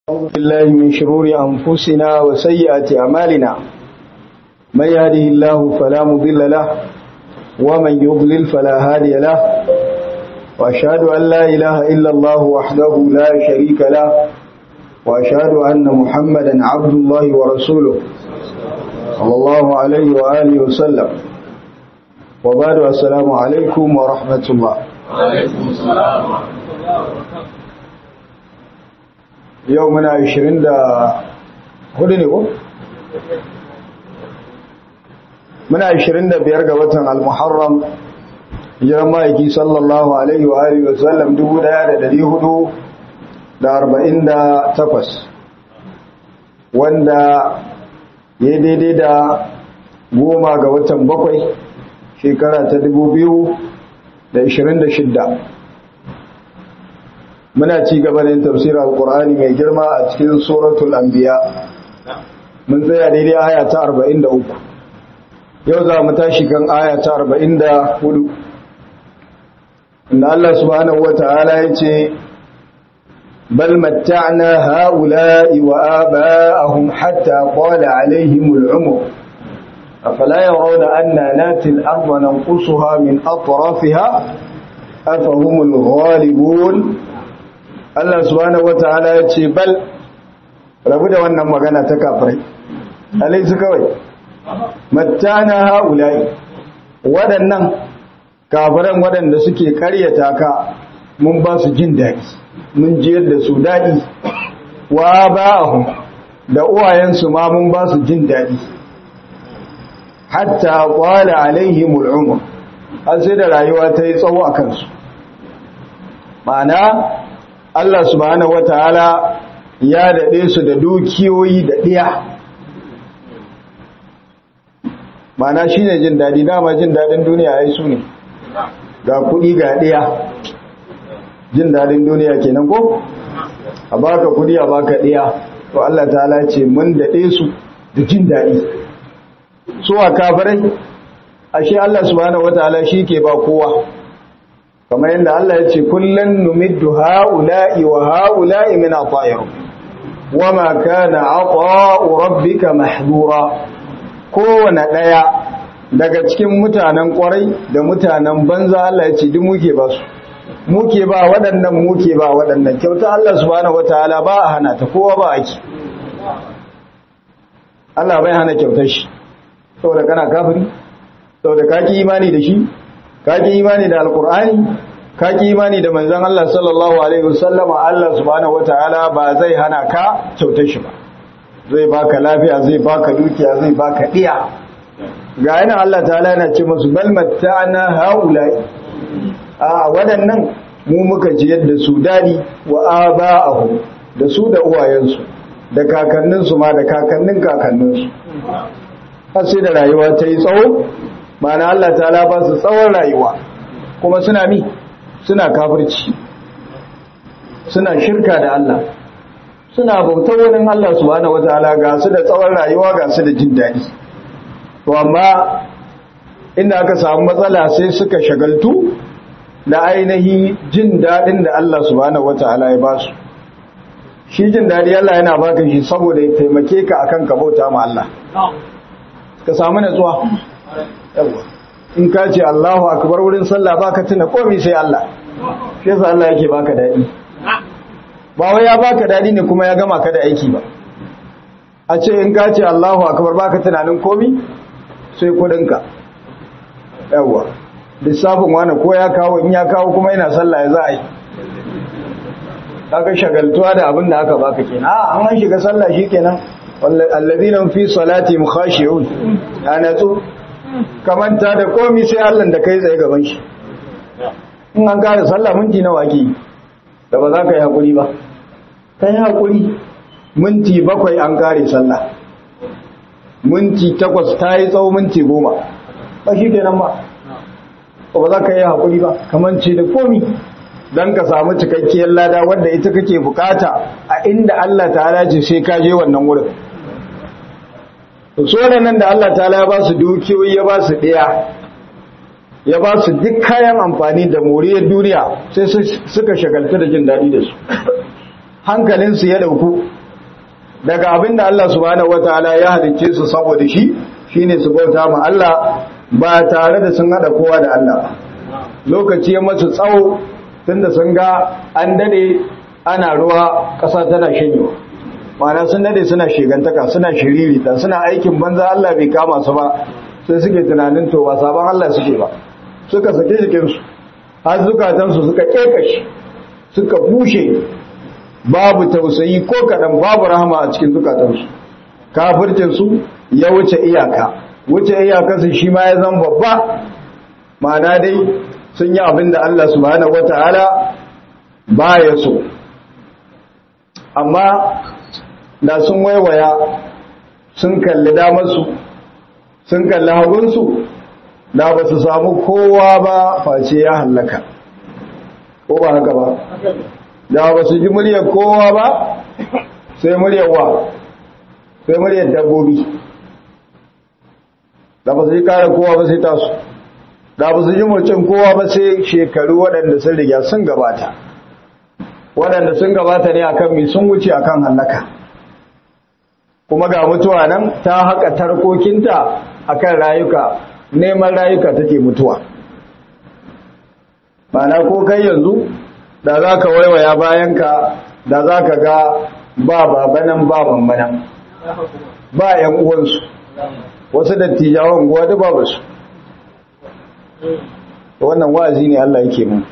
أعوذ بالله من شرور أنفسنا وسيئات أعمالنا من يهده الله فلا مضل له ومن يضلل فلا هادي له وأشهد أن لا إله إلا الله وحده لا شريك له وأشهد أن محمدا عبد الله ورسوله صلى الله عليه وآله وسلم وبعد السلام عليكم ورحمة الله وعليكم السلام ورحمة الله وبركاته yau muna 24 ne ko? muna 25 ga watan al-muharram hijiran ma'aiki sallallahu alaihi wa alihi wasallam 1448 wanda ya daidai da goma ga watan bakwai shekara ta 2026 muna ci gaba da yin tafsirar alkur'ani mai girma a cikin suratul anbiya mun tsaya daidai aya ta 43 yau za mu tashi kan aya ta 44 inda Allah subhanahu wata'ala ya ce bal matta'na ha'ula'i wa aba'ahum hatta qala alaihim al'umr afala yarawna anna nati al-ardha nanqusuha min atrafiha afahum al-ghalibun Allah subhanahu wata'ala ya ce bal rabu da wannan magana ta kafirai alaisu kawai mattana haulai waɗannan kafiran waɗanda suke karyata ka mun ba su jin daɗi mun jiyar da su daɗi wa ba'ahum da uwayensu ma mun ba su jin daɗi hatta qala alaihimul umr har sai da rayuwa ta yi tsawo a kansu ma'ana Allah subhanahu wataala ya daɗe su da dukiyoyi da ɗiya mana shi ne jin daɗi dama jin daɗin duniya ya yi su ne ga kuɗi ga ɗiya jin daɗin duniya kenan ko a baka kuɗi a baka ɗiya to Allah ta'ala ce mun daɗe su da jin daɗi su a kafirai ashe Allah subhanahu wataala shi ke ba kowa kamar yadda Allah ya ce kullun numiddu ha'ula'i wa ha'ula'i min ata'ir wama kana ata'u rabbika mahdura kowane daya daga cikin mutanen kwarai da mutanen banza Allah ya ce duk muke ba su muke ba waɗannan muke ba waɗannan kyauta Allah subhanahu wataala ba a hana ta kowa ba ake Allah bai hana kyautar shi saboda kana kafiri saboda kaki imani da shi kaki imani da alkur'ani kaki imani da manzon Allah sallallahu alaihi wasallam Allah subhanahu wataala ba zai hana ka kyautar shi ba zai baka lafiya zai baka dukiya zai baka diya ga yana Allah ta'ala yana ce musu bal matta'na haulai a waɗannan mu muka ji yadda su dadi wa aba'ahum da su da uwayensu da kakanninsu ma da kakannin kakanninsu har sai da rayuwa ta yi tsawo mana Allah ta ba su tsawon rayuwa kuma suna mi suna kafirci suna shirka da Allah suna bautar wani Allah subhanahu wataala ga su da tsawon rayuwa ga su da jin daɗi to amma inda aka samu matsala sai suka shagaltu da ainihi jin daɗin da Allah subhanahu wataala ya ba su shi jin daɗi Allah yana baka shi saboda ya taimake ka akan ka bauta ma Allah ka samu natsuwa yawa in ka ce Allahu akbar wurin sallah baka tuna komai sai Allah shi yasa Allah yake baka dadi ba wai ya baka dadi ne kuma ya gama ka da aiki ba a ce in ka ce Allahu akbar baka tunanin komai sai kudinka yawa lissafin wani ko ya kawo in ya kawo kuma yana sallah ya za a yi kaga shagaltuwa da abin da aka baka kenan a an shiga sallah shikenan alladhina fi salati mukhashi'un ana to kamanta da komi sai Allah da kai tsaye gaban shi in an kare sallah minti nawa ake da ba za ka yi hakuri ba ka yi hakuri minti bakwai an kare sallah minti takwas ta yi tsawo minti goma ba shi kenan ba ba za ka yi hakuri ba kamanci da komi don ka samu cikakkiyar lada wadda ita kake bukata a inda Allah ta ce sai ka je wannan wurin su nan da Allah ta ya ba su dukiyoyi ya ba su ɗaya ya ba su duk kayan amfani da moriyar duniya sai suka shagaltu da jin daɗi da su hankalinsu ya dauku daga abinda Allah subhanahu wataala ya halicce su saboda shi shine su bauta ma Allah ba tare da sun hada kowa da Allah ba lokaci ya masu tsawo tunda sun ga an dade ana ruwa ƙasa tana shanyewa ma'ana sun dade suna shigantaka suna shiririta suna aikin banza Allah bai kama su ba sai suke tunanin to ba sabon Allah suke ba suka sake jikinsu har zukatansu suka kekashi suka bushe babu tausayi ko kaɗan babu rahama a cikin zukatansu kafircinsu ya wuce iyaka wuce iyakarsu shi ma ya zama babba ma'ana dai sun yi abin da Allah subhanahu wata'ala ba ya so amma da sun waiwaya sun kalli damarsu sun kalli hagunsu da ba su samu kowa ba face ya hallaka ko ba haka ba da ba su ji muryar kowa ba sai muryar wa sai muryar dabbobi da ba su ji kare kowa ba sai tasu da ba su ji murcin kowa ba sai shekaru waɗanda sun riga sun gabata waɗanda sun gabata ne akan mai sun wuce akan hallaka kuma ga mutuwa nan ta haka tarkokinta akan rayuka neman rayuka take mutuwa mana ko kai yanzu da za ka waiwaya bayanka da za ka ga ba babanan ba bambanan ba ‘yan uwansu wasu dattijawan guwa da babu su wannan wa'azi ne Allah yake mun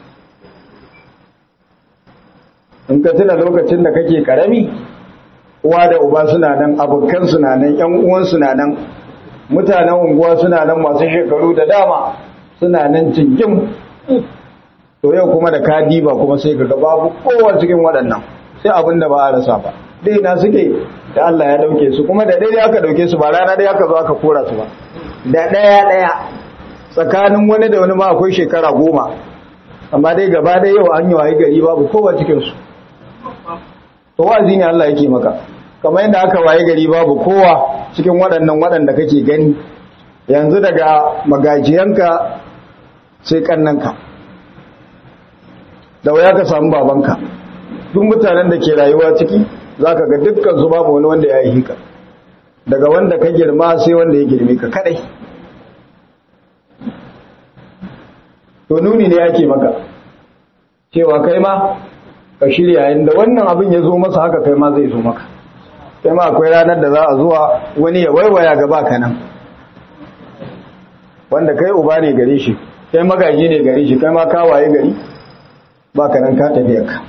in ka tuna lokacin da kake karami uwa da uba suna nan abokan suna nan ‘yan uwan suna nan mutanen unguwa suna nan masu shekaru da dama suna nan cikin to yau kuma da ka diba kuma sai ka ga babu kowa cikin waɗannan sai abin da ba a rasa ba dai na suke da Allah ya dauke su kuma da ɗaya aka dauke su ba rana ɗaya aka zo aka kora su ba da ɗaya ɗaya tsakanin wani da wani ma akwai shekara goma amma dai gaba ɗaya yau an yi wayi gari babu kowa cikin su to wazi ne Allah yake maka kamar yadda aka waye gari babu kowa cikin waɗannan waɗanda kake gani yanzu daga magajiyanka sai kannanka da waya ka samu babanka duk mutanen da ke rayuwa ciki za ka ga dukkan su babu wani wanda ya yi hika daga wanda ka girma sai wanda ya girme ka kadai to nuni ne ake maka cewa kai ma ka shirya inda wannan abin ya zo masa haka kai ma zai zo maka kai ma akwai ranar da za a zuwa wani ya waiwaya gaba ka nan wanda kai uba ne gare shi kai magaji ne gare shi kai ma ka waye gari ba ka nan ka tafiya ka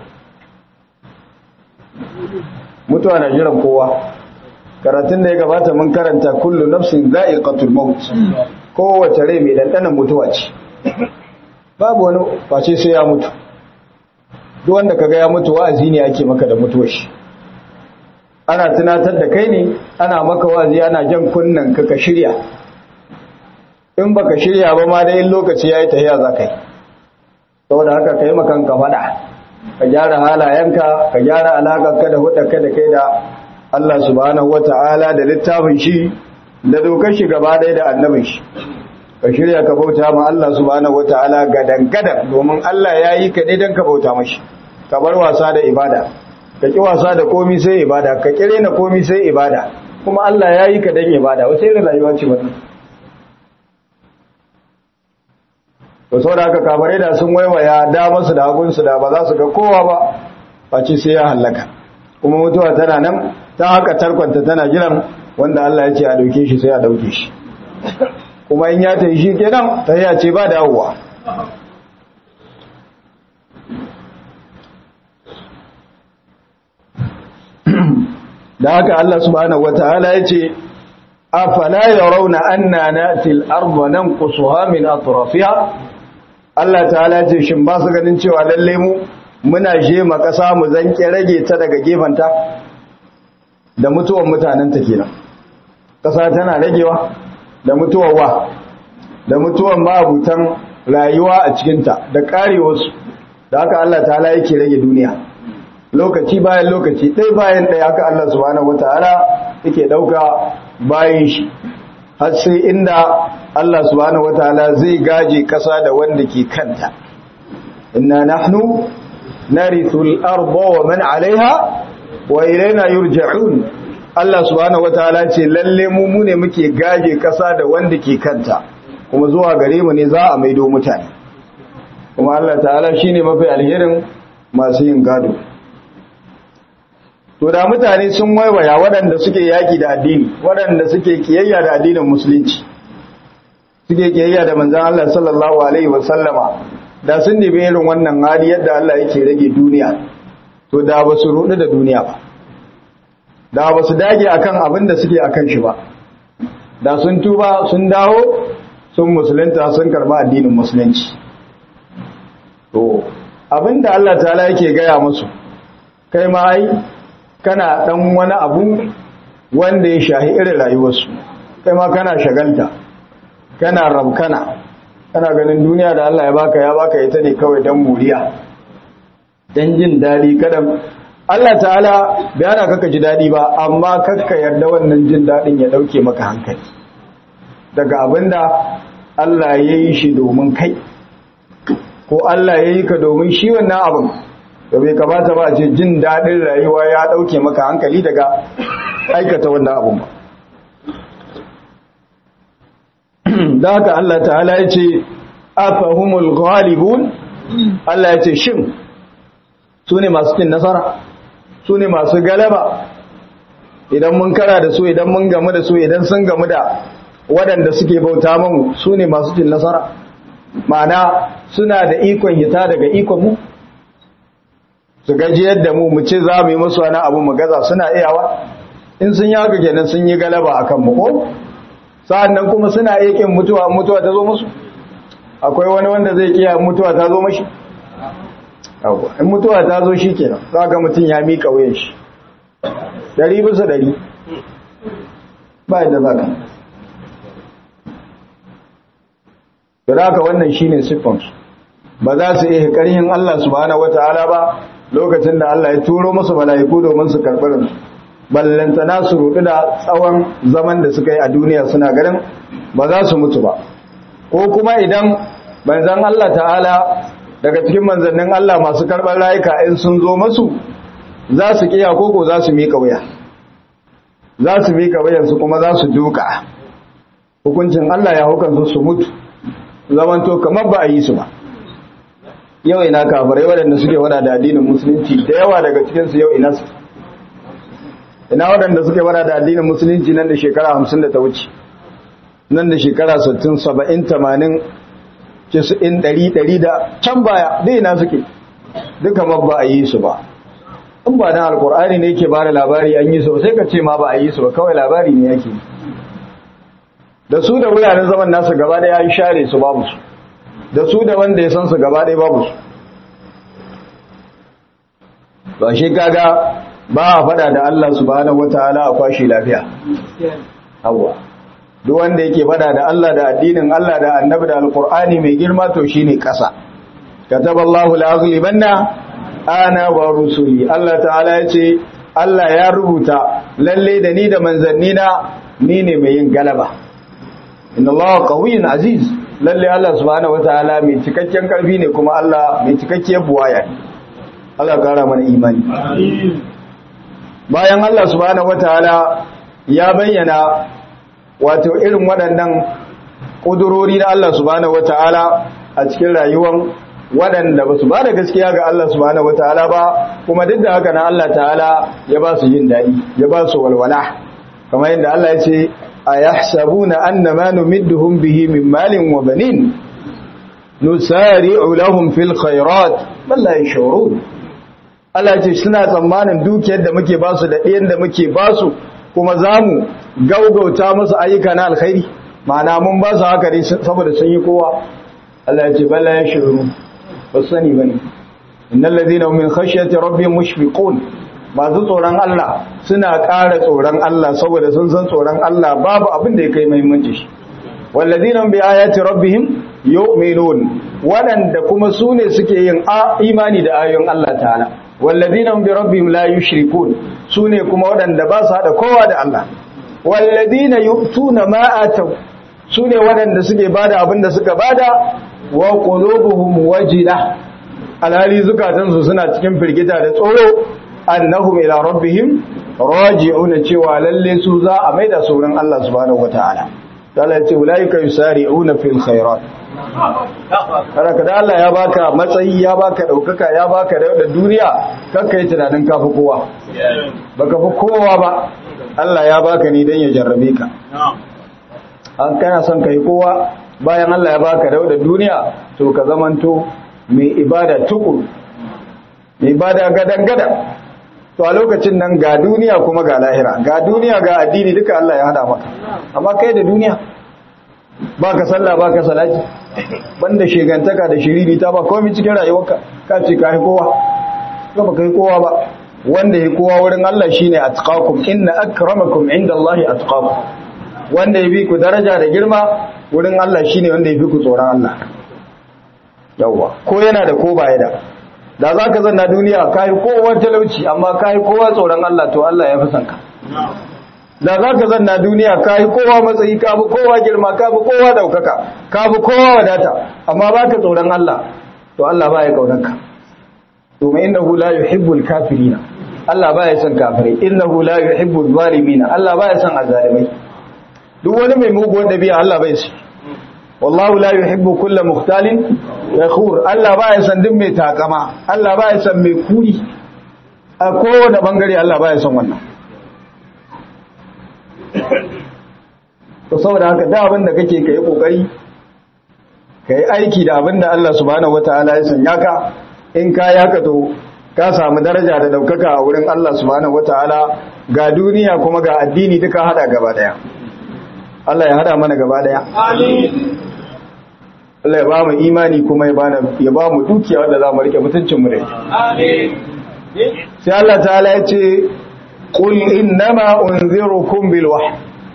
mutuwa na jiran kowa karatun da ya gabata mun karanta kullu nafsin za'iqatul maut kowace rai mai dandanan mutuwa ce babu wani face sai ya mutu duk wanda kaga ya mutu wa'azi ne ake maka da mutuwar shi ana tunatar da kai ne ana maka wa'azi ana jan kunnan ka ka shirya in baka shirya ba ma dai lokaci yayi tahiya za kai saboda haka kai makan ka fada ka gyara halayenka ka gyara alaƙarka da hudarka da kai da Allah subhanahu wata'ala da littafin shi da dokar shi gaba ɗaya da annabin shi ka shirya ka bauta ma Allah subhanahu wata'ala gadan gadan domin Allah ya yi ka dan ka bauta mashi ka bar wasa da ibada ka ki wasa da komi sai ibada ka kire na komi sai ibada kuma Allah ya yi ka dan ibada wace irin rayuwa ce wannan to saboda haka kabare da sun waiwaya damar su da hagun su da ba za su ga kowa ba face sai ya halaka kuma mutuwa tana nan ta haka tarkwanta tana jiran wanda Allah ya ce a dauke shi sai a dauke shi kuma in ya tayi shi kenan ta ya ce ba dawowa da haka Allah subhanahu wataala ya ce afala yarawna anna nati al-ardha nanqusuha min atrafiha Allah ta'ala ce shin ba su ganin cewa lalle mu muna je ma kasa mu zanke rage ta daga gefanta da mutuwan mutanen ta kenan kasa tana ragewa da mutuwar wa da mutuwan mabutan rayuwa a cikin ta da karewarsu da haka Allah ta'ala yake rage duniya lokaci bayan lokaci ɗaya bayan ɗaya haka Allah subhanahu wataala yake ɗauka bayan shi har sai inda Allah subhanahu wataala zai gaje ƙasa da wanda ke kanta inna nahnu narithul arda wa man 'alayha wa ilayna yurja'un Allah subhanahu wataala ce lalle mu mu ne muke gaje kasa da wanda ke kanta kuma zuwa gare mu ne za a maido mutane kuma Allah ta'ala shine mafi alherin masu yin gado to da mutane sun waiwaya waɗanda suke yaki da addini waɗanda suke kiyayya da addinin musulunci suke kiyayya da manzon Allah sallallahu alaihi wasallama da sun dibe irin wannan hali yadda Allah yake rage duniya to da ba su rudu da duniya ba da ba su dage akan abin da suke akan shi ba da sun tuba sun dawo sun musulunta sun karba addinin musulunci to abinda Allah ta'ala yake gaya musu kai ma ai kana dan wani abu wanda ya shahi irin rayuwarsu kai ma kana shagalta kana rabkana kana ganin duniya da Allah ya baka ya baka ita ne kawai dan muriya dan jin dadi kada Allah ta'ala bayana kaka ji dadi ba amma kakka yarda wannan jin dadin ya dauke maka hankali daga abinda Allah ya yi shi domin kai ko Allah ya yi ka domin shi wannan abin da bai kamata ba ce jin daɗin rayuwa ya ɗauke maka hankali daga aikata wannan abin ba da haka Allah ta'ala ya ce afahumul ghalibun Allah ya ce shin su ne masu cin nasara su ne masu galaba idan mun kara da su idan mun gamu da su idan sun gamu da waɗanda suke bauta mamu su ne masu cin nasara ma'ana suna da ikon hita daga ikon mu su gajiyar da mu mu ce za mu yi musu wani abu mu gaza suna iyawa in sun yi haka kenan sun yi galaba a kan mu ko sa'an nan kuma suna iya kin mutuwa mutuwa ta zo musu akwai wani wanda zai kiya mutuwa ta zo mashi in mutuwa ta zo shi kenan za ga mutum ya miƙa wuyan shi ɗari bisa ɗari ba yadda za ka da haka wannan shine siffansu ba za su iya ƙarhin Allah subhanahu wata'ala ba lokacin da Allah ya turo musu mala'iku domin su karɓi ransu ballantana su rudu da tsawon zaman da suka yi a duniya suna ganin ba za su mutu ba ko kuma idan manzan Allah ta'ala daga cikin manzannin Allah masu karɓar rayuka in sun zo masu za su kiya koko za su miƙa wuya za su miƙa wuyansu kuma za su duka hukuncin Allah ya hukansu su mutu zamanto kamar ba a yi su ba yau ina kafirai waɗanda suke wada da addinin musulunci da yawa daga cikinsu yau ina su ina waɗanda suke wada da addinin musulunci nan da shekara hamsin da ta wuce nan da shekara sittin saba'in tamanin cisu'in ɗari ɗari da can baya dai ina suke duka ma ba a yi su ba in ba dan alkur'ani ne yake ba da labari an yi su sai ka ce ma ba a yi su ba kawai labari ne yake da su da wuraren zaman nasu gaba ɗaya an share su babu su da su da wanda ya san su gaba ɗaya babu su ba shi kaga ba a faɗa da Allah subhanahu wataala a kwashi lafiya awwa duk wanda yake faɗa da Allah da addinin Allah da annabi da alqur'ani mai girma to shine ƙasa kataballahu la'aghlibanna ana wa rusuli Allah ta'ala ya ce Allah ya rubuta lalle da ni da manzannina ni ne mai yin galaba inna Allah qawiyyun aziz lalle Allah subhanahu wataala mai cikakken karfi ne kuma Allah mai cikakkiyar buwaya ne Allah kara mana imani bayan Allah subhanahu wataala ya bayyana wato irin waɗannan ƙudurori na Allah subhanahu wataala a cikin rayuwar waɗanda ba su ba da gaskiya ga Allah subhanahu wataala ba kuma duk da haka na Allah ta'ala ya ba su yin daɗi ya ba su walwala kamar yadda Allah ya ce أيحسبون أن ما نمدهم به من مال وبنين نسارع لهم في الخيرات بل لا يشعرون Allah ce suna tsammanin dukiyar da muke basu da ɗayan da muke basu kuma za mu gaugauta musu ayyuka na alkhairi ma'ana mun ba su haka ne saboda sun yi kowa Allah ya ce bala ya shiru ba sani bane innal ladina min khashyati rabbihim mushfiqun masu tsoron Allah suna ƙara tsoron Allah saboda sun san tsoron Allah babu abin da ya kai muhimmanci shi wallazina bi ayati rabbihim yu'minun waɗanda kuma su ne suke yin imani da ayoyin Allah ta'ala wallazina bi rabbihim la yushrikun su ne kuma waɗanda ba su hada kowa da Allah wallazina yu'tuna ma ataw su ne waɗanda suke bada abin da suka bada wa qulubuhum wajila alhali zukatansu suna cikin firgita da tsoro annahum ila rabbihim raji'una cewa lalle su za a maida su wurin Allah subhanahu wataala Allah ce ulaika yusari'una fil khairat kada kada Allah ya baka matsayi ya baka daukaka ya baka da duniya kanka yi tunanin kafi kowa baka fi kowa ba Allah ya baka ni dan ya jarrabe ka an kana son kai kowa bayan Allah ya baka da duniya to ka zamanto mai ibada tukuru mai ibada gadan gadan to a lokacin nan ga duniya kuma ga lahira ga duniya ga addini duka Allah ya hada maka amma kai da duniya baka sallah baka salati banda shegantaka da shiriri ta ba komai cikin rayuwarka ka ce kai kowa ka ba kai kowa ba wanda ya kowa wurin Allah shine atqakum inna akramakum indallahi atqakum wanda ya bi ku daraja da girma wurin Allah shine wanda ya fi ku tsoron Allah yawwa ko yana da ko baya da da za ka zanna duniya ka yi kowa talauci amma ka yi kowa tsoron Allah to Allah ya fi son ka da za ka zanna duniya ka yi kowa matsayi ka fi kowa girma ka fi kowa daukaka ka fi kowa wadata amma ba ka tsoron Allah to Allah ba ya kaunar ka domin innahu la yuhibbul kafirina Allah ba ya son kafirai innahu la yuhibbul zalimina Allah ba ya son azalimai duk wani mai muguwar dabi'a Allah bai shi wallahu la yuhibbu kulla mukhtalin yakhur Allah ba ya san din mai takama Allah ba ya san mai kuri a kowane bangare Allah ba ya san wannan to saboda haka da abin da kake kai kokari kai aiki da abin da Allah subhanahu wataala ya sanya ka in ka yaka to ka samu daraja da daukaka a wurin Allah subhanahu wataala ga duniya kuma ga addini duka hada gaba daya Allah ya hada mana gaba daya amin Allah ya ba mu imani kuma ya ba mu dukiya wadda za mu rike mutuncinmu da ita. Sai Allah ta'ala ya ce, Qul innama unzirukum bil wahyi.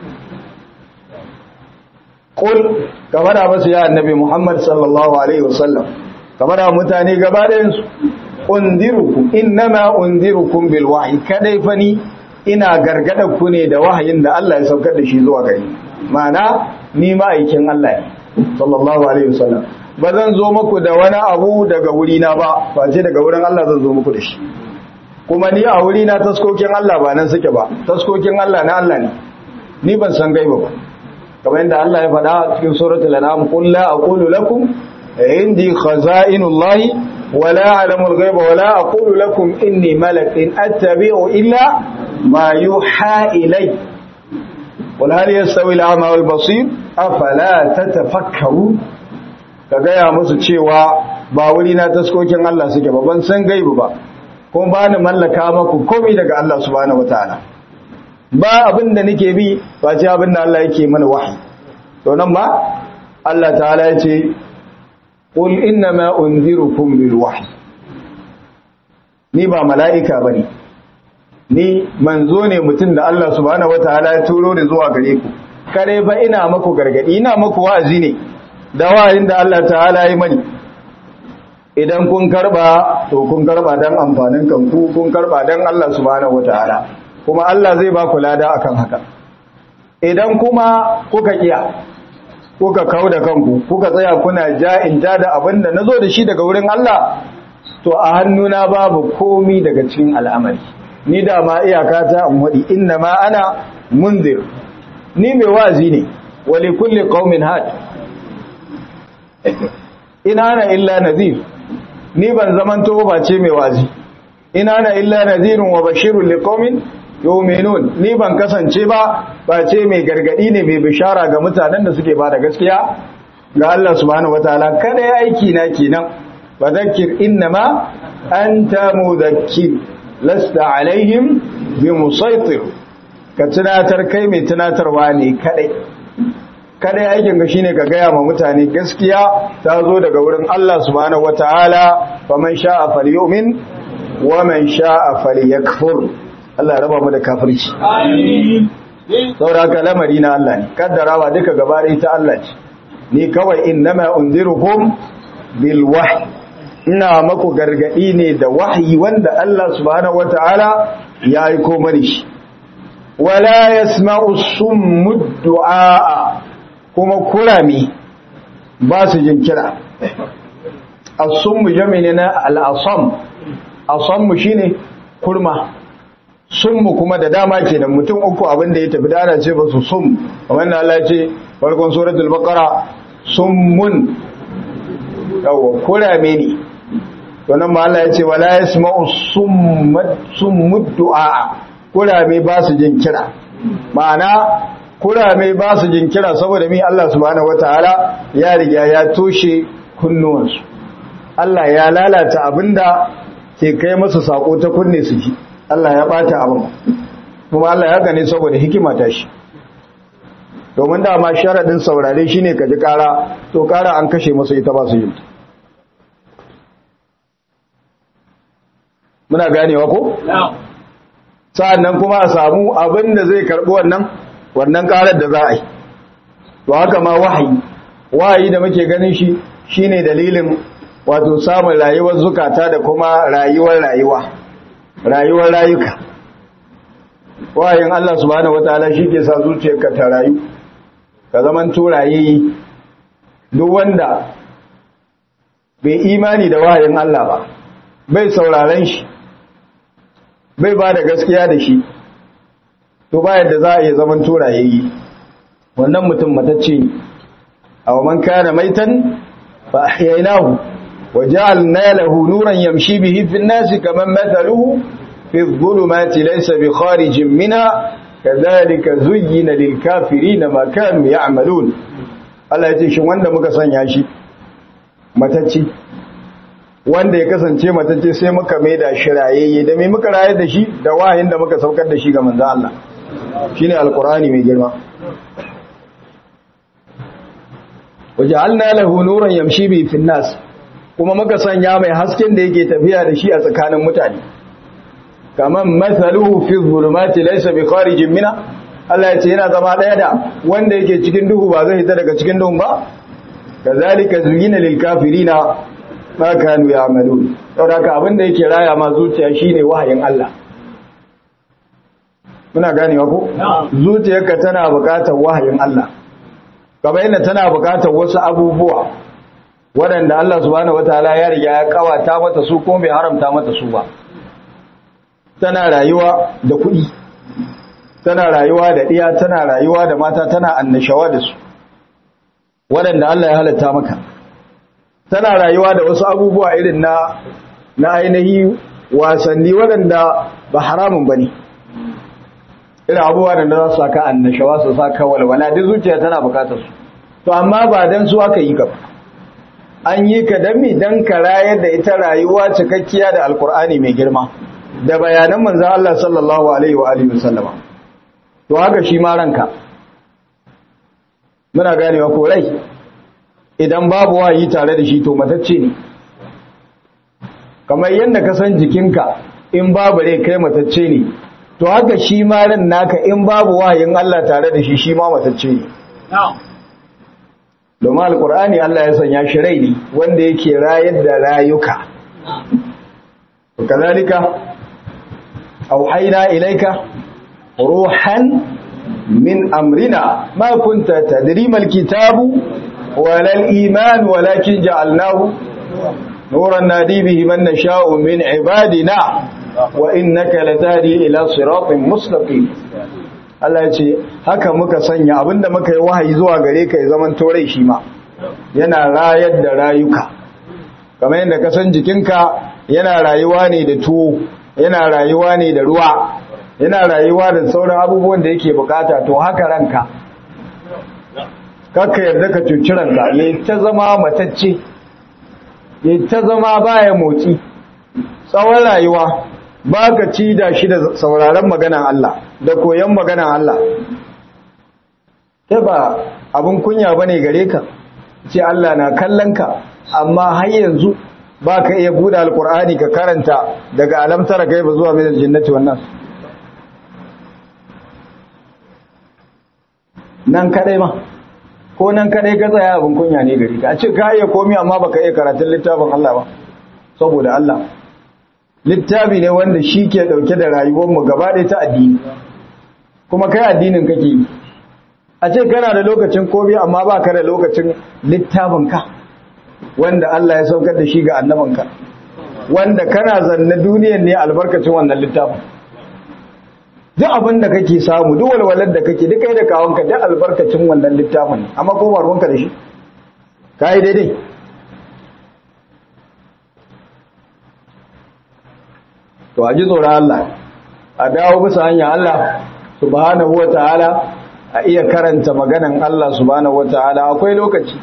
Qul ka fada masu ya annabi Muhammad sallallahu alaihi wasallam. Ka fada mutane gaba ɗayan su. Unzirukum innama unzirukum bil wahyi kadai fani ina gargada ku ne da wahayin da Allah ya saukar da shi zuwa gari. Ma'ana ni ma'aikin Allah ne. sallallahu alaihi wasallam ba zan zo muku da wani abu daga wurina ba face daga wurin Allah zan zo muku da shi kuma ni a wurina taskokin Allah ba nan suke ba taskokin Allah na Allah ne ni ban san gaiba ba kamar yadda Allah ya faɗa cikin suratul an'am qul la aqulu lakum indi khaza'inullahi wa la a'lamu al-ghaiba wa la aqulu lakum inni malakun attabi'u illa ma yuha ilayya قل هل يستوي الأعمى والبصير أفلا تتفكرون ka gaya musu cewa ba wuri na taskokin Allah suke ba ban san gaibu ba kuma ba ni mallaka maku komai daga Allah subhanahu wataala ba abin da nake bi ba ce abin da Allah yake mana wahayi to nan ma Allah ta'ala ya ce qul inna ma unzirukum bil wahyi ni ba mala'ika bane ni manzo ne mutum da Allah subhanahu wataala ya turo ni zuwa gare ku kare ba ina maku gargadi ina maku wa'azi ne da wa'azin da Allah ta'ala ya mani idan kun karba to kun karba dan amfanin kanku kun karba dan Allah subhanahu wataala kuma Allah zai ba ku lada akan haka idan kuma kuka kiya kuka kauda kanku kuka tsaya kuna ja'in ja da abinda nazo da shi daga wurin Allah to a hannuna babu komi daga cikin al'amari ni da ma iyaka ta in wadi inna ma ana munzir ni mai wazi ne wa li kulli qaumin had ina ana illa nadhir ni ban zaman to ba ce mai wazi ina ana illa nadhirun wa bashirun li qaumin yu'minun ni ban kasance ba ba ce mai gargadi ne mai bishara ga mutanen da suke ba da gaskiya ga Allah subhanahu wataala kada ya aiki na kenan fadhakkir innama anta mudhakkir lasta alaihim bi musaitir ka tunatar kai mai tunatarwa ne kadai kadai aikin ka shine ka gaya ma mutane gaskiya ta zo daga wurin Allah subhanahu wataala faman sha'a falyu'min wa man sha'a falyakfur Allah ya raba mu da kafirci amin saboda haka lamari na Allah ne kaddarawa duka gaba da ita Allah ce ni kawai innama unzirukum bil wahyi ina maku gargadi ne da wahayi wanda Allah subhanahu wataala ya aiko mani shi wala yasma'u summu du'a kuma kurami ba su jin kira as-summu jami ne na al-asam asammu shine kurma summu kuma da dama kenan mutum uku abin da ya tafi da ana ce ba su sum kamar da Allah ya ce farkon suratul baqara summun yawa kurame ne to nan ma Allah ya ce wala yasma'u summat summud du'a kurame ba su jin kira ma'ana kurame ba su jin kira saboda mi Allah subhanahu wataala ya riga ya toshe kunnuwansu Allah ya lalata abinda ke kai masa sako ta kunne su ji Allah ya bata abin kuma Allah ya gane saboda hikima ta shi domin dama sharadin saurare shine ka ji kara to kara an kashe masa ita ba su yin muna ganewa ko sa'annan kuma a samu abin da zai karbi wannan wannan karar da za a yi to haka ma wahayi wahayi da muke ganin shi shine dalilin wato samun rayuwar zukata da kuma rayuwar rayuwa rayuwar rayuka wahayin Allah subhanahu wataala shi ke sa zuciyarka ta rayu ka zaman turaye duk wanda bai imani da wahayin Allah ba bai sauraren shi bai ba da gaskiya da shi to ba yadda za a iya zaman turaye wannan mutum matacce ne aw man kana maitan fa ahyaynahu وجعلنا له نورا يمشي به في الناس كمن مثله في الظلمات ليس بخارج منها كذلك زين للكافرين ما كانوا يعملون Allah ya ce shin wanda muka sanya shi matacce wanda ya kasance matacce sai muka maida shi rayayye da me muka rayar da shi da wahayin da muka saukar da shi ga manzon Allah shine alqur'ani mai girma waja'alna lahu nuran yamshi bi fin nas kuma muka sanya mai hasken da yake tafiya da shi a tsakanin mutane kaman masaluhu fi zulumati laysa bi kharijin mina Allah ya ce yana zama daya da wanda yake cikin duhu ba zai fita daga cikin duhun ba kazalika zuyina lil kafirina ma kanu ya'malun saboda haka abin da yake raya ma zuciya shine wahayin Allah muna ganewa ko zuciyarka tana buƙatar wahayin Allah kamar yadda tana buƙatar wasu abubuwa waɗanda Allah subhanahu wataala ya riga ya kawata mata su kuma bai haramta mata su ba tana rayuwa da kuɗi tana rayuwa da ɗiya tana rayuwa da mata tana annashawa da su waɗanda Allah ya halatta maka tana rayuwa da wasu abubuwa irin na na ainihi wasanni waɗanda ba haramun bane irin abubuwa da za su saka annashawa su saka walwala duk zuciya tana bukatar su to amma ba dan su aka yi ka ba an yi ka dan mi dan ka rayar da ita rayuwa cikakkiya da alkur'ani mai girma da bayanan manzon Allah sallallahu alaihi wa alihi wasallama to haka shi ma ranka muna ganewa ko rai idan babu wayi tare da shi to matacce ne kamar yadda ka san jikinka in babu rai kai matacce ne to haka shi ma ran naka in babu wayin Allah tare da shi shi ma matacce ne domin alkur'ani Allah ya sanya shi rai ne wanda yake rayar da rayuka kazalika auhayna ilayka ruhan min amrina ma kunta tadri mal kitabu wala al iman walakin ja'alnahu nuran nadi bihi man nasha'u min ibadina wa innaka latadi ila siratin mustaqim Allah ya ce haka muka sanya abinda muka yi wahayi zuwa gare ka ya zaman torai shi ma yana rayar da rayuka kamar yadda ka san jikinka yana rayuwa ne da tuwo yana rayuwa ne da ruwa yana rayuwa da sauran abubuwan da yake bukata to haka ranka kakka yarda ka cuci ranka ya ta zama matacce ya ta zama baya motsi tsawon rayuwa ba ka ci da shi da sauraron maganan Allah da koyon maganan Allah ta ba abin kunya ba ne gare ka ce Allah na kallon ka amma har yanzu ba ka iya buɗe alkur'ani ka karanta daga alamtara kai ba zuwa mai jinnati wannan nan kadai ma ko nan kadai ka tsaya abin kunya ne gare ka a ce ka iya komi amma baka iya karatun littafin Allah ba saboda Allah littafi ne wanda shi ke ɗauke da rayuwarmu gaba ɗaya ta addini kuma kai addinin kake yi a ce kana da lokacin komi amma ba ka da lokacin littafinka wanda Allah ya saukar da shi ga annabanka wanda kana zanne duniyar ne albarkacin wannan littafin duk abin da kake samu duk walwalar da kake duk kai da kawonka duk albarkacin wannan littafin amma ko ba ruwanka da shi kai daidai to a ji tsoron Allah a dawo bisa hanyar Allah subhanahu wataala a iya karanta maganan Allah subhanahu wataala akwai lokaci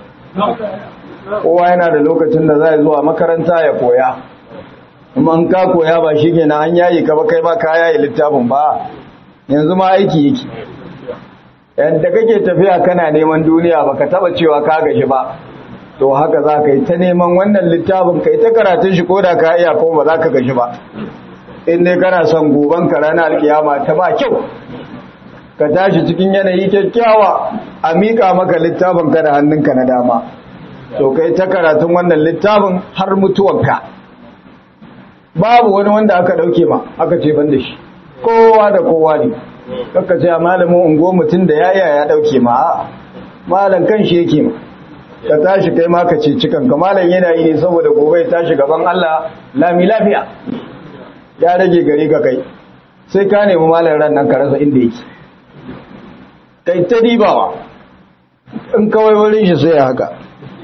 kowa yana da lokacin da zai zuwa makaranta ya koya kuma an ka koya ba shi ke na an yayi ka ba kai ba ka yayi littafin ba yanzu ma aiki yake yadda kake tafiya kana neman duniya ba ka taba cewa ka gashi ba to haka za ka yi ta neman wannan littafin ka yi ta karatun shi ko da ka iya ko ba za ka gashi ba in dai kana son goban ka ranar alkiyama ta ba kyau ka tashi cikin yanayi kyakkyawa a miƙa maka littafin ka da hannunka na dama to kai ta karatun wannan littafin har mutuwanka babu wani wanda aka dauke ma aka ce ban da shi kowa da kowa ne kaka ce malamin ungo mutum da yaya ya dauke ma malam kan shi yake ma ka tashi kai ma ka ce cikan ka malam yana yi ne saboda gobe ya tashi gaban Allah lami lafiya ya rage gari ka kai sai ka nemi malam ran nan ka rasa inda yake kai ta dibawa in kawai wurin shi sai ya haka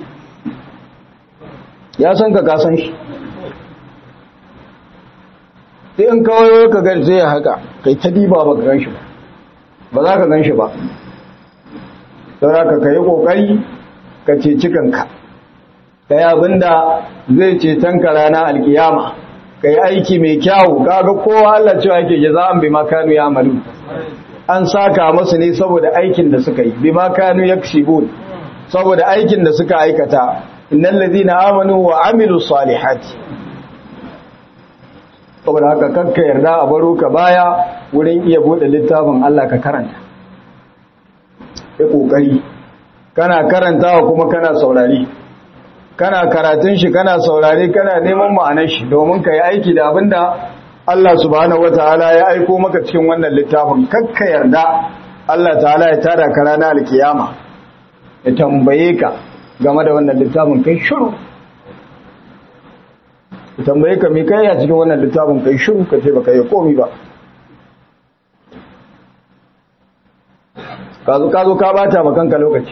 ya san ka kasan shi sai in kawai ka gan sai ya haka kai ta diba ba ka gan shi ba ba za ka gan shi ba saura ka kai kokari ka ceci kanka ka yi abinda zai ceton ka rana alkiyama ka yi aiki mai kyawu kaga kowa Allah cewa yake jaza'an bi makanu ya amalu an saka masu ne saboda aikin da suka yi bi makanu yaksibun saboda aikin da suka aikata innal ladina amanu wa amilus salihati saboda haka kakka yarda a baro ka baya wurin iya bude littafin Allah ka karanta ya kokari kana karantawa kuma kana saurari kana karatun shi kana saurari kana neman ma'anar shi domin ka yi aiki da abinda Allah subhanahu wataala ya aiko maka cikin wannan littafin kakka yarda Allah ta'ala ya tada ka ranar alkiyama ya tambaye ka game da wannan littafin kai shiru ya tambaye ka mai kai a cikin wannan littafin kai shiru ka ce baka yi komi ba ka zo ka bata ma kanka lokaci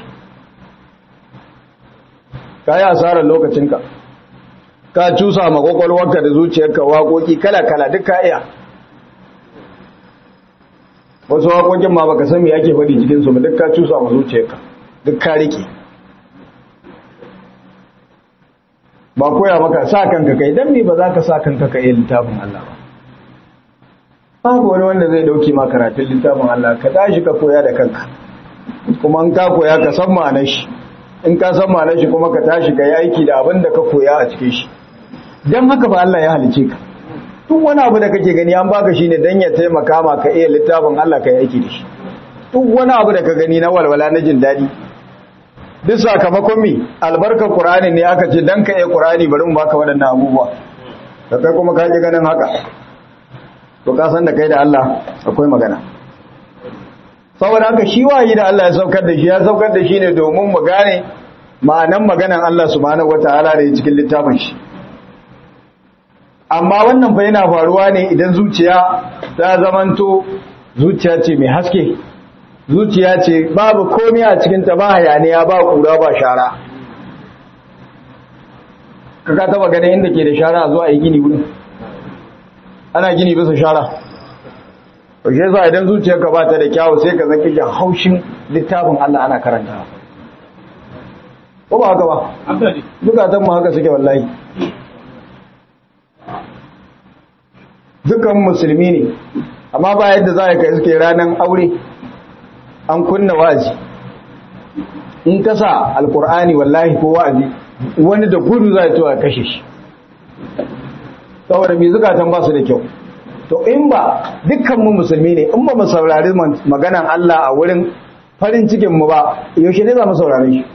ka yi asarar lokacinka ka cusa ma kwakwalwarka da zuciyarka waƙoƙi kala-kala duk ka iya wasu waƙoƙin ma baka sami ake faɗi cikinsu ba duk ka cusa ma zuciyarka duk ka riƙe ba koya maka sa kanka kai dan me ba za ka sa kanka kai littafin Allah ba babu wani wanda zai dauke ma karatun littafin Allah ka tashi ka koya da kanka kuma in ka koya ka san ma'anar shi in ka san ma'anar shi kuma ka tashi ka yi aiki da abin da ka koya a cikin shi dan haka ba Allah ya halice ka duk wani abu da kake gani an baka shine dan ya taimaka ma ka iya littafin Allah ka yi aiki da shi duk wani abu da ka gani na walwala na jin daɗi duk sakamakon mi albarkar Qur'ani ne aka ce dan ka yi Qur'ani bari mu baka waɗannan abubuwa da kai kuma ka ji ganin haka to ka san da kai da Allah akwai magana saboda haka shi wayi da Allah ya saukar da shi ya saukar da shi ne domin mu gane ma'anan maganan Allah subhanahu wataala da cikin littafin shi amma wannan fa yana faruwa ne idan zuciya ta zamanto zuciya ce mai haske zuciya ce babu komai a cikinta ba hayaniya ba kura ba shara kaka taba ganin inda ke da shara zuwa yi gini wurin ana gini bisa shara shi yasa idan zuciyarka ba ta da kyawu sai ka zaki jan haushin littafin Allah ana karanta ko ba haka ba dukatan mu haka suke wallahi dukan musulmi ne amma ba yadda za ka iske ranar aure an kunna wa'azi in ka sa alkur'ani wallahi ko wa'azi wani da gudu za a kashe shi saboda mai zukatan ba su da kyau to in ba dukkanmu musulmi ne in ba mu saurari maganan Allah a wurin farin cikinmu ba yaushe ne za mu saurari shi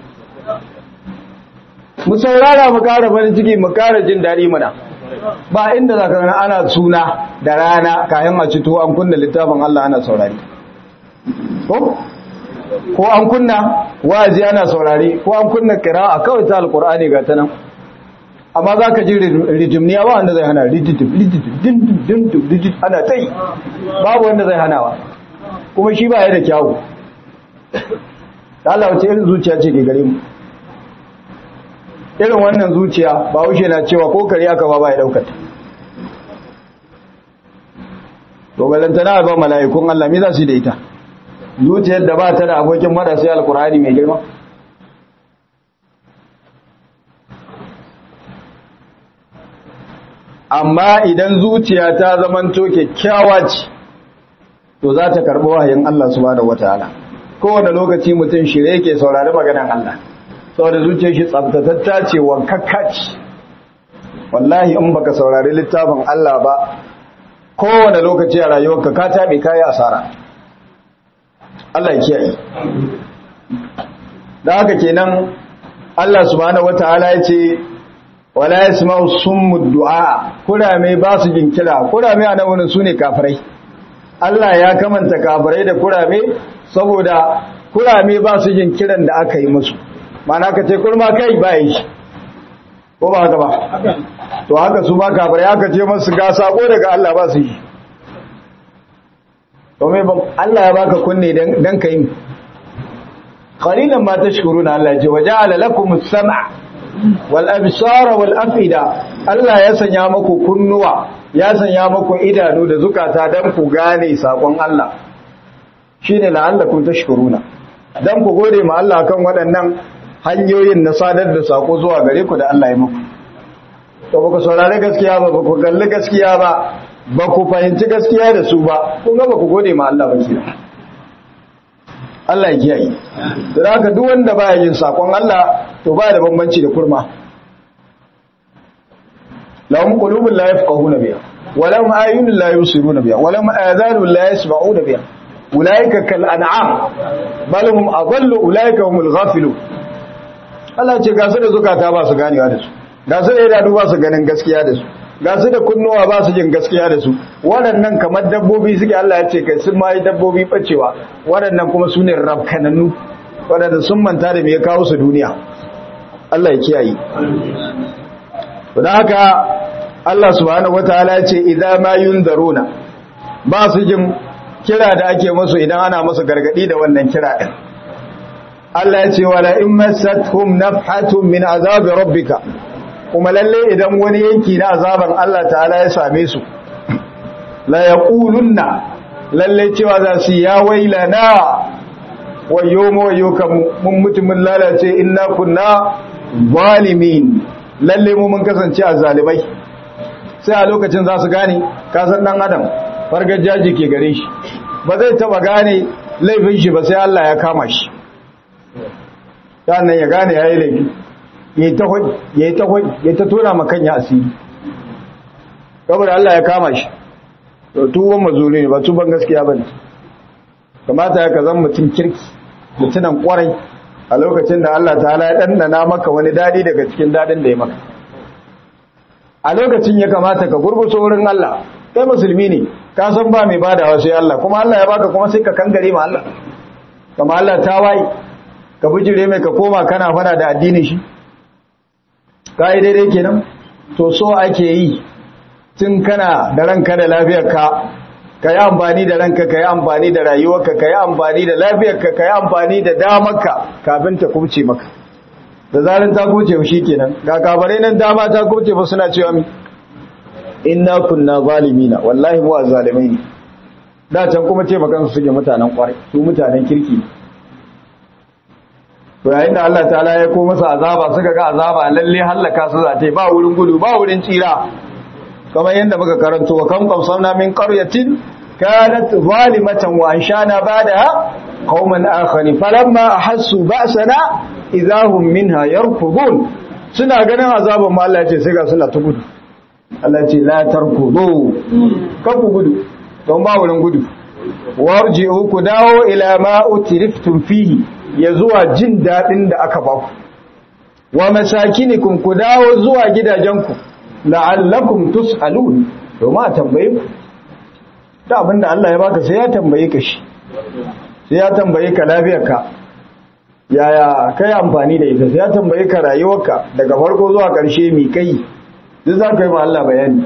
mu saurara mu kara farin ciki mu kara jin daɗi mana ba inda za ka ana suna da rana kayan a cito an kunna littafin Allah ana saurari ko ko an kunna wa'azi ana saurare ko an kunna qira'a kawai ta alqur'ani ga ta nan amma za ka ji rijimniya ba wanda zai hana rijitif rijitif dindim dindim rijit ana ta yi babu wanda zai hanawa kuma shi ba ya da kyawu da Allah wace irin zuciya ce ke gare mu irin wannan zuciya ba wuce na cewa ko kare aka ba ba ya daukata to balantana ba mala'ikun Allah me za su yi da ita zuciyar da ba ta da abokin mada sai alkur'ani mai girma amma idan zuciya ta zamanto kyakkyawa ce to za ta karɓi wahayin Allah subhanahu wataala kowane lokaci mutum shirye yake saurari maganar Allah saboda zuciyar shi tsaftatatta ce wankakka ce wallahi in baka saurari littafin Allah ba kowane lokaci a rayuwarka ka taɓe kayi asara Allah ya kiyaye da haka kenan Allah subhanahu wataala ya ce wala yasma'u summu du'a kurame ba su jin kira kurame a nan sune kafirai Allah ya kamanta kafirai da kurame saboda kurame ba su jin kiran da aka yi musu mana ka ce kurma kai ba yi shi ko ba haka ba to haka su ma kafirai aka ce masu ga sako daga Allah ba su yi domin Allah ya baka kunne dan ka yi qalilan ma tashkuruna Allah ya ce waja'ala lakum as-sam'a wal absara wal afida Allah ya sanya muku kunnuwa ya sanya muku idanu da zukata dan ku gane sakon Allah shine la'allakum tashkuruna dan ku gode ma Allah kan waɗannan hanyoyin na sadar da sako zuwa gare ku da Allah ya muku to baka saurare gaskiya ba ku kalli gaskiya ba ba ku fahimci gaskiya da su ba kun ga ba ku gode ma Allah ba kenan Allah ya kiyaye da haka duk wanda baya yin sakon Allah to baya da bambanci da kurma lahum qulubun la yafqahuna biha wa lahum ayunun la yusiruna biha wa lahum adhanun la yasma'una biha ulaika kal an'am bal hum adallu ulaika humul ghafilun Allah ce ga su da zukata ba su ganewa da su ga su da idanu ba su ganin gaskiya da su ga su da kunnuwa ba su jin gaskiya da su waɗannan kamar dabbobi suke Allah ya ce kai sun ma yi dabbobi bacewa waɗannan kuma su ne rafkananu waɗanda sun manta da me ya kawo su duniya Allah ya kiyaye don haka Allah subhanahu wataala ya ce idan ma yunzaruna ba su jin kira da ake musu idan ana musu gargadi da wannan kira din Allah ya ce wala in massatuhum nafhatun min azabi rabbika kuma lalle idan wani yanki na azaban Allah ta'ala ya same su la yaqulunna lalle cewa za su ya wailana wayo mu wayo kan mun mutumin lalace inna kunna zalimin lalle mu mun kasance a zalimai sai a lokacin za su gane ka san dan adam fargajaji ke gare shi ba zai taba gane laifin shi ba sai Allah ya kama shi sannan ya gane yayi laifi ya yi ta ya ta tona makan ya asiri saboda Allah ya kama shi to tuban mazuri ne ba tuban gaskiya ba ne kamata ya ka zan mutum kirki mutunan kwarai a lokacin da Allah ta ya ɗanɗana maka wani daɗi daga cikin daɗin da ya maka a lokacin ya kamata ka gurguso wurin Allah kai musulmi ne ka san ba mai badawa sai Allah kuma Allah ya baka kuma sai ka kangare ma Allah kama Allah ta waye ka bijire mai ka koma kana fada da addinin shi ka yi daidai kenan to so ake yi tun kana da ranka da lafiyarka ka yi amfani da ranka ka yi amfani da rayuwarka ka yi amfani da lafiyarka ka yi amfani da damarka kafin ta kubce maka da zarin ta kubce shi kenan ga kabare nan dama ta kubce ba suna cewa mi inna kunna zalimina wallahi mu azzalimai ne da can kuma ce makan su suke mutanen kwarai su mutanen kirki to yayin da Allah ta'ala ya ko masa azaba suka ga azaba lalle hallaka su zate ba wurin gudu ba wurin tsira kamar yadda muka karanto wa kam qamsamna min qaryatin kanat zalimatan wa anshana ba'daha qauman akharin falamma ahassu ba'sana idahum minha yarkudun suna ganin azaban ma Allah ya ce sai ga suna ta gudu Allah ya ce la tarkudu ka ku gudu don ba wurin gudu warji'u ku dawo ila ma utriftum fihi ya zuwa jin daɗin da aka ba ku wa masakinikum ku dawo zuwa gidajenku la'allakum tus'alun domin a tambaye ku da abinda Allah ya baka sai ya tambaye ka shi sai ya tambaye ka lafiyarka yaya kai amfani da ita sai ya tambaye ka rayuwarka daga farko zuwa ƙarshe mi kai duk za ka yi ma Allah bayani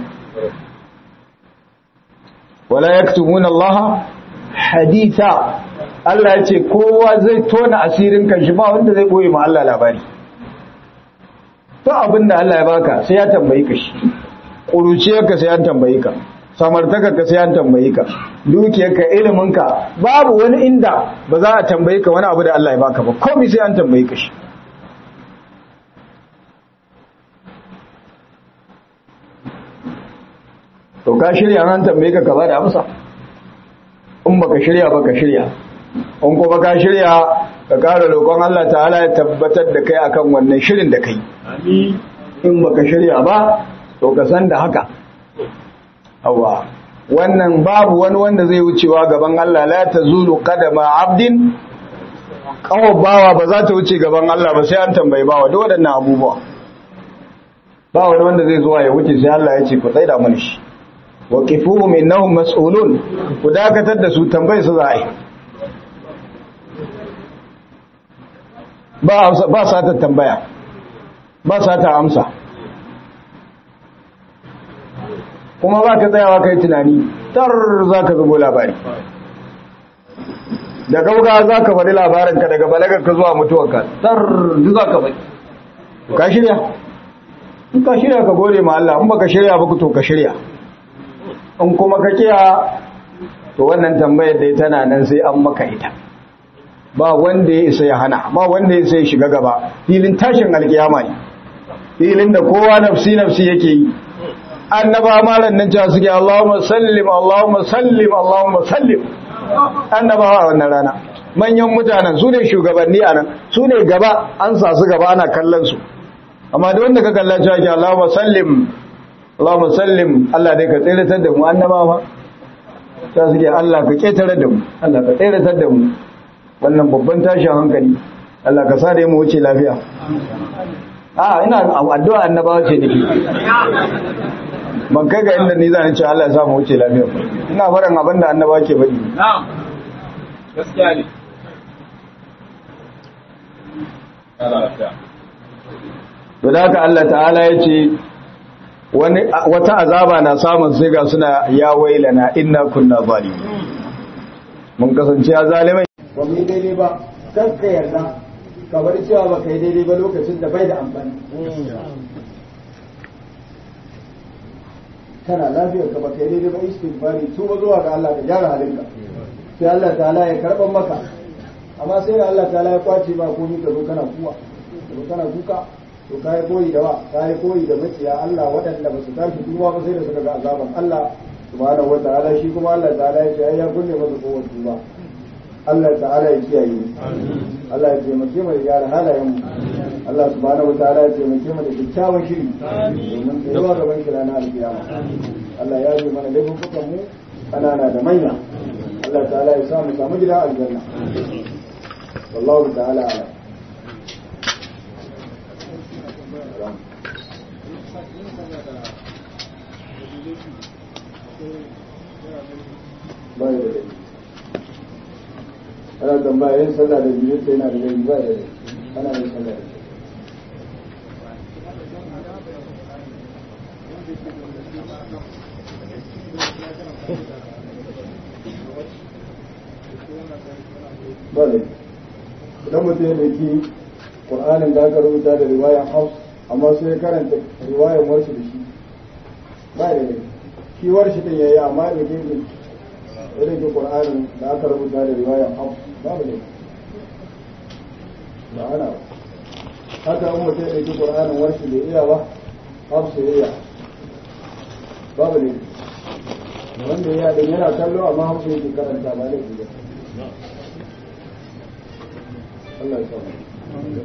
wala yaktumuna Allah haditha Allah ya ce kowa zai tona asirin kanshi ba wanda zai boye ma Allah labari to abin da Allah ya baka sai ya tambayi ka shi ƙuruciyarka sai ya tambayi ka samartakarka sai ya tambayi ka dukiyarka iliminka babu wani inda ba za a tambayi ka wani abu da Allah ya baka ba komai sai an tambayi ka shi to ka shirya an tambaye ka ka ba da amsa in baka shirya baka shirya in kuma ka shirya ka ƙara roƙon Allah ta'ala ya tabbatar da kai akan wannan shirin da kai in baka shirya ba to ka san da haka awa wannan babu wani wanda zai wucewa gaban Allah la tazulu qadama abdin kawo bawa ba za ta wuce gaban Allah ba sai an tambayi bawa duk waɗannan abubuwa ba wani wanda zai zuwa ya wuce sai Allah ya ce ku tsaida mana shi wa kifuhum innahum mas'ulun ku dakatar da su tambayi su za a yi ba ba sa ta tambaya ba sa ta amsa kuma ba ka tsayawa kai tunani tar za ka zubo labari da gauga za ka faɗi labarinka daga balagarka zuwa mutuwarka tar za ka faɗi ka shirya in ka shirya ka gode ma Allah in baka shirya ba to ka shirya in kuma ka kiya to wannan tambayar da tana nan sai an maka ita ba wanda ya isa ya hana ba wanda ya isa ya shiga gaba filin tashin alkiyama ne filin da kowa nafsi nafsi yake yi annaba malan nan cewa suke Allahumma sallim Allahumma sallim Allahumma sallim annabawa a wannan rana manyan mutanen su ne shugabanni a nan su ne gaba an sa su gaba ana kallon su amma da wanda ka kalla cewa ke Allahumma sallim Allahumma sallim Allah dai ka tsiratar da mu annabawa ta suke Allah ka ketare da mu Allah ka tsiratar da mu wannan babban tashin hankali Allah ka sa da mu wuce lafiya a ina addu'a annabawa ce nake ban kai ga inda ni zan ce Allah ya sa mu wuce lafiya ina faɗin abin da annaba ke faɗi na'am gaskiya ne to da haka Allah ta'ala ya ce wani wata azaba na samun sai ga suna ya wailana inna kunna zalimin mun kasance ya zalimai ba mu yi daidai ba kan ka yarda ka bar cewa ba kai daidai ba lokacin da bai da amfani kana lafiyar ka baka yi daidai ba istighfari tuba zuwa ga Allah ka gyara halinka sai Allah ta'ala ya karban maka amma sai da Allah ta'ala ya kwace ba komai ka zo kana kuwa ka zo kana kuka to kai koyi da wa kai koyi da maciya Allah waɗanda ba su tashi tuba ba sai da suka ga azaban Allah subhanahu wa ta'ala shi kuma Allah ta'ala ya ce ai ya kunne masa kowace tuba Allah ta'ala ya kiyaye Allah ya taimake mu da gyara halayen mu Allah subhanahu wataala ya taimake mu da kyakkyawan shiri domin tsayuwa gaban kira na alkiyama Allah ya yi mana laifukan mu kanana da manya Allah ta'ala ya sa mu samu gida aljanna wallahu ta'ala ala bai da laifi ana tambaya yin sallah da biyu sai yana da laifi ba da laifi ana yin sallah da ba da idan mutum ya dauki ƙur'anin da aka rubuta da riwayar haus amma sai ya karanta riwayar warshi da shi ba da laifi shi warshi din yayi amma da ke irin ke ƙur'anin da aka rubuta da riwayar haus babu ne ba ana ba haka an mutum ya ɗauki ƙur'anin warshi da iya ba hafsu ya iya babu ne wanda ya ɗin yana kallo amma hafsu yake karanta ba ne ba Allah ya samu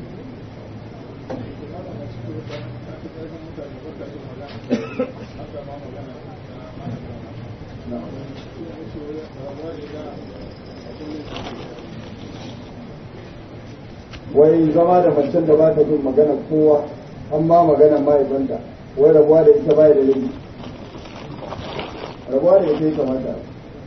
wai zama da macen da ba ta jin magana kowa amma magana mahaifanta wai rabuwa da ita baya da laifi rabuwa da ita ya kamata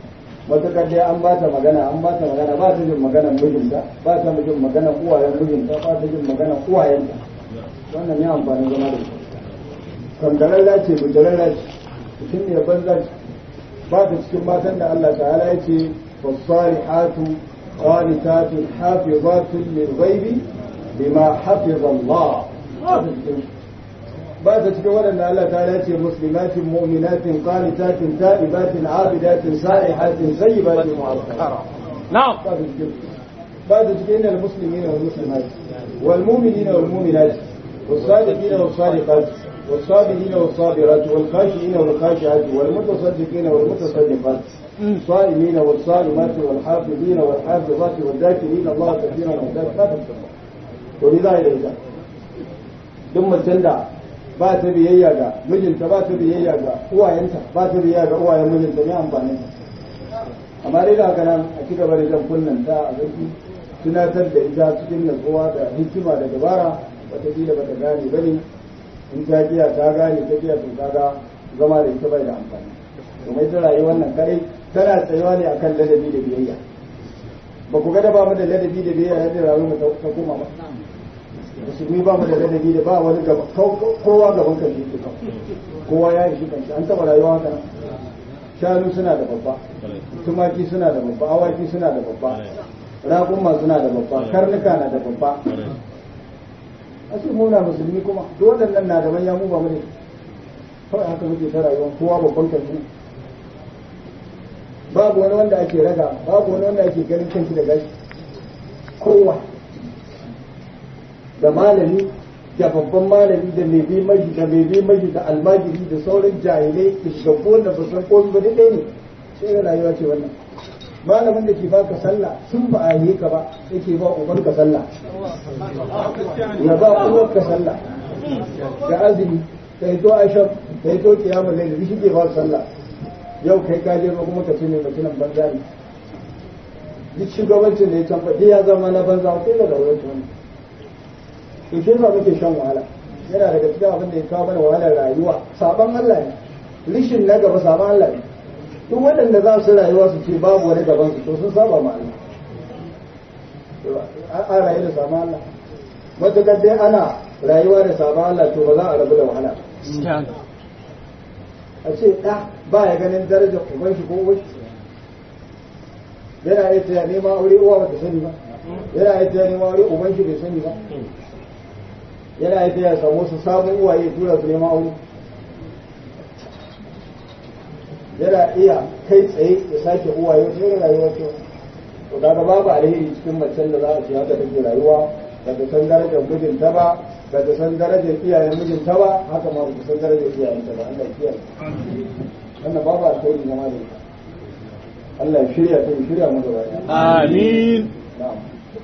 matukar dai an ba ta magana an ba ta magana ba ta jin maganar mijinta ba ta jin maganar uwayen mijinta ba ta jin maganar uwayenta wannan ya amfani zama da ita kangararra ce bujararra ce mutum ne banza ce ba ta cikin matan da Allah ta'ala ya ce fasalihatu qanitatun hafizatun lil ghaibi bima hafiza Allah ba ta cikin ba ta cikin waɗanda Allah ta'ala ya ce muslimatin mu'minatin qanitatin ta'ibatin abidatin sa'ihatin sayyibatin mu'azzara na'am ba ta cikin ba ta cikin al muslimina wal muslimat wal mu'minina wal mu'minat والصادقين والصادقات والصابرين والصابرات والخاشعين والخاشعات والمتصدقين والمتصدقات الصائمين والصائمات والحافظين والحافظات والذاكرين الله كثيرا والذاكرات ولذا إلى إذا ثم تندع ba ta biyayya ga mijinta ba ta biyayya ga uwayenta ba ta biyayya ga uwayen mijinta ne amfani amma dai da haka nan a ci gaba da jan kunnen ta a zaki tunatar da ita cikin natsuwa da hikima da dabara wataƙila ba ta gane ba ne in ta kiya ta gane ta kiya to kaga zama da ita bai da amfani domin ita rayuwar nan kadai tana tsayuwa ne akan ladabi da biyayya ba ku ga da ba mu da ladabi da biyayya yadda rayuwar mu ta koma ba musulmi ba mu da ladabi da ba wani gaba kowa gaban kan shi kowa ya ishi kanshi an taba rayuwa haka nan shanu suna da babba tumaki suna da babba awaki suna da babba raƙuma suna da babba karnuka na da babba ashe muna musulmi kuma duk waɗannan na da manya mu ba mu ne kawai haka muke ta rayuwa kowa babban kanshi babu wani wanda ake raga babu wani wanda ake ganin kanshi da gashi kowa da malami da babban malami da mai bi maji da mai bi maji da almajiri da sauran jahilai da shugabbu wanda ba san komai ba ɗaya ne sai ga rayuwa ce wannan malamin da ke baka sallah sun ba a yi ka ba yake ba uban ka sallah ya ba uwar ka sallah da azumi kai to ashab kai to kiyamul layl shi ke ba sallah yau kai ka je kuma ka ce mai mutumin banza ne duk shugabancin da ya can faɗi ya zama na banza ko da rawar wani to shi yasa muke shan wahala yana daga cikin abin da ya kawo mana wahalar rayuwa saban Allah ne rishin na gaba saban Allah ne duk waɗanda za su rayuwa su ce babu wani gaban su to sun saba ma Allah a rayu da saban Allah matuƙar dai ana rayuwa da saban Allah to ba za a rabu da wahala a ce ɗa ba ya ganin darajar uban shi ko uwan yana iya taya nema aure uwa ba ta sani ba yana iya taya nema aure uban shi bai sani ba yana yi ya samu su samun uwaye tura su neman aure yana iya kai tsaye ya sake uwaye wata irin rayuwa ce to kaga babu alheri cikin macen da za a ce haka take rayuwa ba ta san darajar mijinta ba ba ta san darajar iyayen mijinta ba haka ma ba ta san darajar iyayenta ba Allah ya kiyaye wannan babu alheri zama da ita Allah ya shirya ta ya shirya mu gaba ɗaya amin na'am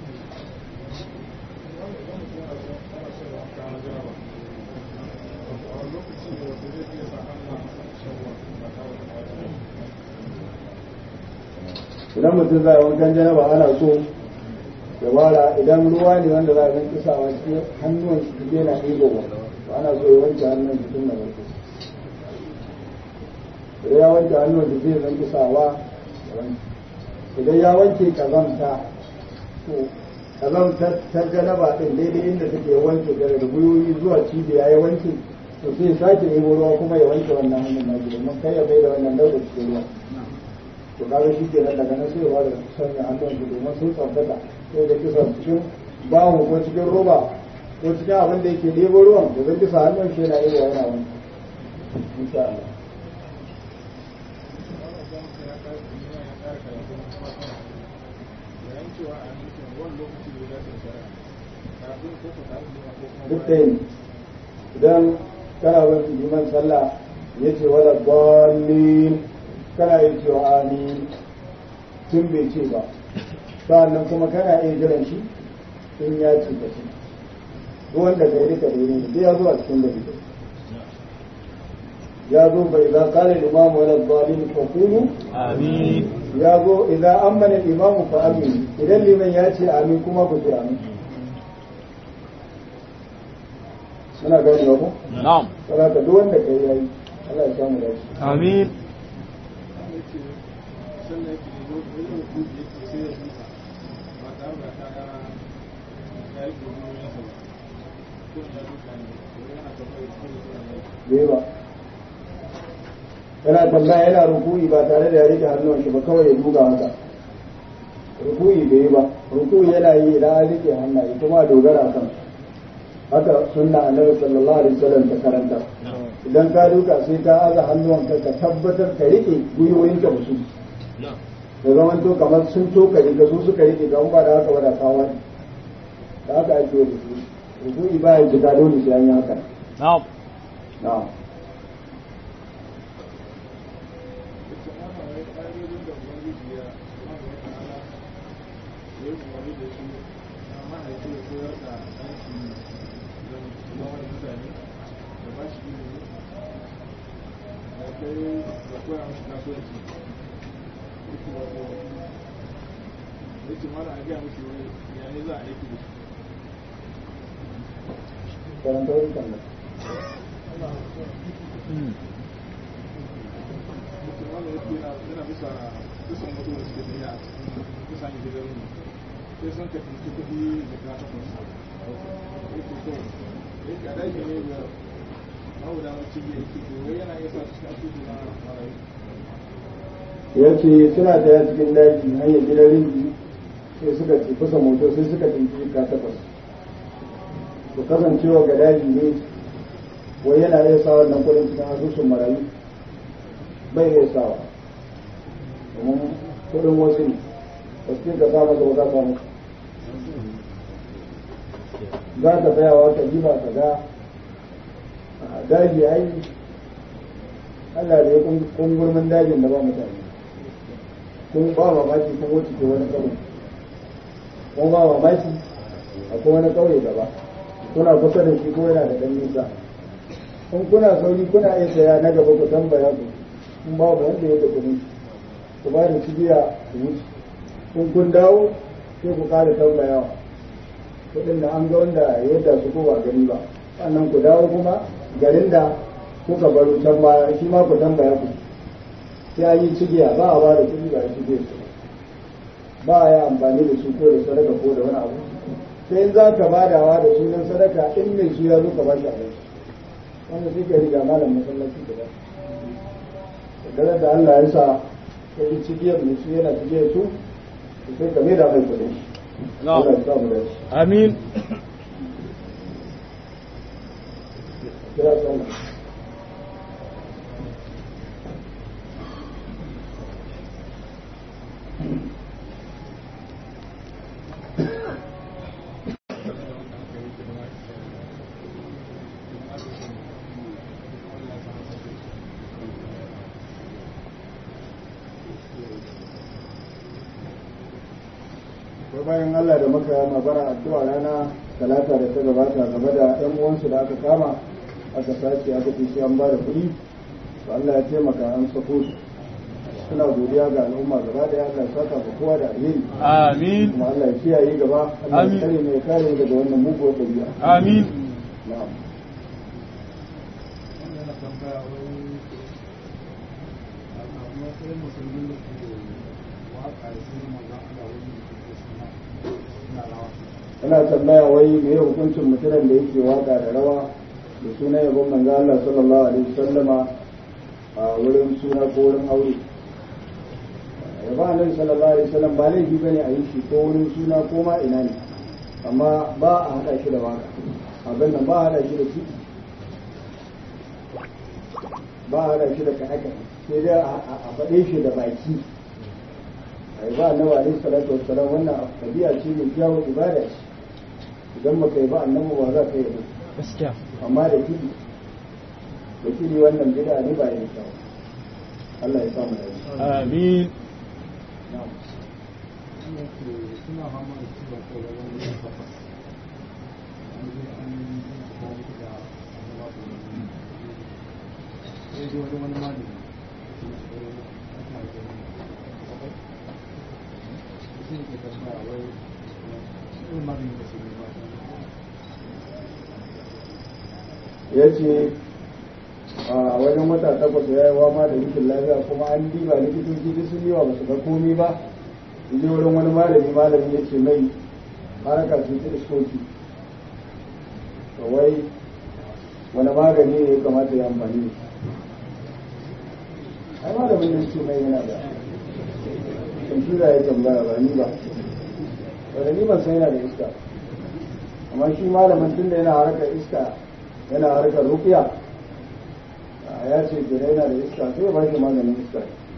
idan mutum za a wankan janaba ana so ya wara idan ruwa ne wanda za a zan kisa wa cikin hannuwan shi duk yana ɗigo ba to ana so ya wanke hannun shi tun da wanke idan ya wanke hannun shi zai zan kisa wa idan ya wanke kazanta to kazanta ta janaba ɗin daidai inda take wanke daga gwiwoyi zuwa cibiya ya wanke to sai sake ɗebo ruwa kuma ya wanke wannan hannun na domin kai ya bai da wannan dauda cikin ruwa to kaga shi ke nan daga nan sai ba da sanya hannun su domin sun tsabtata sai da kisa cikin bahu ko cikin roba ko cikin abin da yake ɗebo ruwan da zai kisa hannun shi yana iya yana wani insha Allah duk da yin idan kana bin liman sallah ya ce wala dalilin kana iya cewa amin tun bai ce ba sa'annan kuma kana iya jiran shi in ya ce ka ce wanda ka yi duka daidai ne ya zo a cikin da ya zo bai za kare limamu wala zalim fa kulu amin ya zo idan amana imamu fa amin idan liman ya ce amin kuma ku ce amin muna gani ba ko na'am saboda duk wanda kai yayi Allah ya samu dace amin sannan yake bai ba yana tambaya yana rukuyi ba tare da ya rike hannun shi ba kawai ya duga haka rukuyi bai ba rukuyi yana yi idan an rike hannaye kuma dogara kan haka sunna annabi sallallahu alaihi wasallam ta karanta idan ka duka sai ka aza hannuwanka ka tabbatar ka rike gwiwoyinka ba su da zaman to kamar sun toka ka su suka rike ga ba da haka ba da kawo da haka ake yi rukuyi rukuyi ba ya jika dole sai an yi haka na'am na'am karanta wani kan ya ce suna taya cikin daji hanyar gidan rinji sai suka ci kusa moto sai suka tinki ka takwas to kasancewa ga daji ne wai yana iya sa wannan kudin cikin asusun marayu bai iya sawa domin kudin wasu ne ba su ka sa masa wata samu za ka tsayawa ka ji ba ka ga a daji ai Allah da ya kungurmin dajin da ba mutane kun ba mamaki kun wuce ke wani kauye kun ba mamaki akwai wani kauye gaba kuna kusa da shi ko yana da ɗan nisa in kuna sauri kuna iya saya na gaba ku tambaya ku in babu wanda ya tafi ku ba da cibiya ku wuce in kun dawo sai ku ƙara tambayawa kuɗin da an ga wanda yadda su ko ba gani ba sannan ku dawo kuma garin da kuka baro can baya shi ma ku tambaya ku sai an yi cigiya ba a ba da kuɗi ba a cigiyar su ba a yi amfani da su ko da sadaka ko da wani abu sai in za ka badawa da sunan sadaka in mai su ya zo ka ba shi abinci wanda sai ka riga malam masallaci da ba dare da Allah ya sa ya yi cigiyar mai su yana cigiyar su sai ka mai da mai kuɗin shi Allah ya sa mu da shi amin kira sallah ko bayan Allah da muka magana addu'a rana talata da ta gabata game da ɗan uwansu da aka kama aka sace aka ce sai an ba da kuɗi to Allah ya taimaka an sako su suna godiya ga al'umma gaba da Allah ya saka ga kowa da alheri amin kuma Allah ya kiyaye gaba Allah Amin. ya kare mai kare mu daga wannan muguwar ɗabi'a amin na'am ana tambaya wai me hukuncin mutumin da yake waka da rawa da suna yabon manzo Allah sallallahu alaihi wasallama a wurin suna ko wurin aure yabon annabi sallallahu alaihi wasallam ba laifi bane a yi shi ko wurin suna ko ma ina ne amma ba a hada shi da waka abin nan ba a hada shi da ciki ba a hada shi da kaɗe sai dai a a faɗe shi da baki ai ba annabi alaihi salatu wassalam wannan tabi'a ce mai kyawun ibada ce idan baka yi ba annabi ba za ka yi ba gaskiya amma da kidi da kidi wannan bid'a ne ba yin kyau Allah ya samu da shi amin na'am suna fama da ciwon kai da wani yin takwas an je an yi da likita an ba su wani sai dai wani wani malami da ke da wani aka yi wani bakwai sai ke tambaya wai shi ne magani da su ne ba ya ce a wajen wata takwas ya yi wama da rikin lafiya kuma an diba likitoci duk sun yi wa basu ga komi ba je wurin wani malami malami ya ce mai haraka ce ta iskoki to wai wani magani ne ya kamata ya amfani da ai malamin nan ce mai yana da kwamfuta ya tambaya ba ni ba wanda ni ban san yana da iska amma shi malamin tun da yana harkar iska yana harkar rukiya ya ce gida yana da iska sai ya ba shi maganin iska